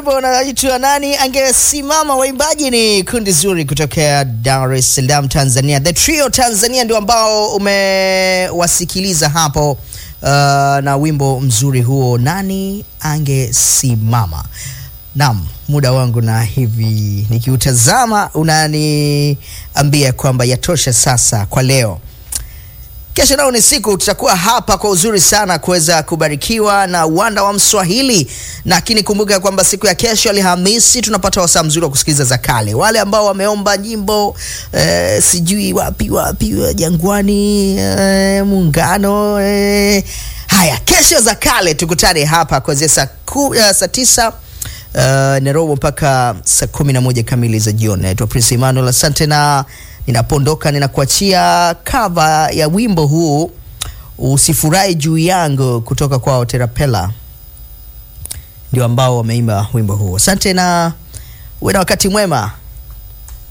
wimbo unaitwa nani angesimama. Waimbaji ni kundi zuri kutokea Dar es Salaam, Tanzania. The Trio Tanzania ndio ambao umewasikiliza hapo, uh, na wimbo mzuri huo, nani angesimama. Naam, muda wangu na hivi nikiutazama unaniambia kwamba yatosha sasa kwa leo. Kesho nao ni siku tutakuwa hapa kwa uzuri sana kuweza kubarikiwa na uwanda wa Mswahili, lakini kumbuka kwamba siku ya kesho Alhamisi tunapata wasaa mzuri wa kusikiliza za kale. Wale ambao wameomba nyimbo eh, sijui wapi wapi Jangwani, eh, Muungano, eh. Haya, kesho za kale tukutane hapa kuanzia saa ku- eh, saa tisa uh, Nairobi mpaka saa kumi na moja kamili za jioni. Naitwa Prince Emmanuel, asante na ninapoondoka ninakuachia kava ya wimbo huu usifurahi juu yangu kutoka kwa Terapela, ndio ambao wameimba wimbo huu. Asante na uwe na wakati mwema.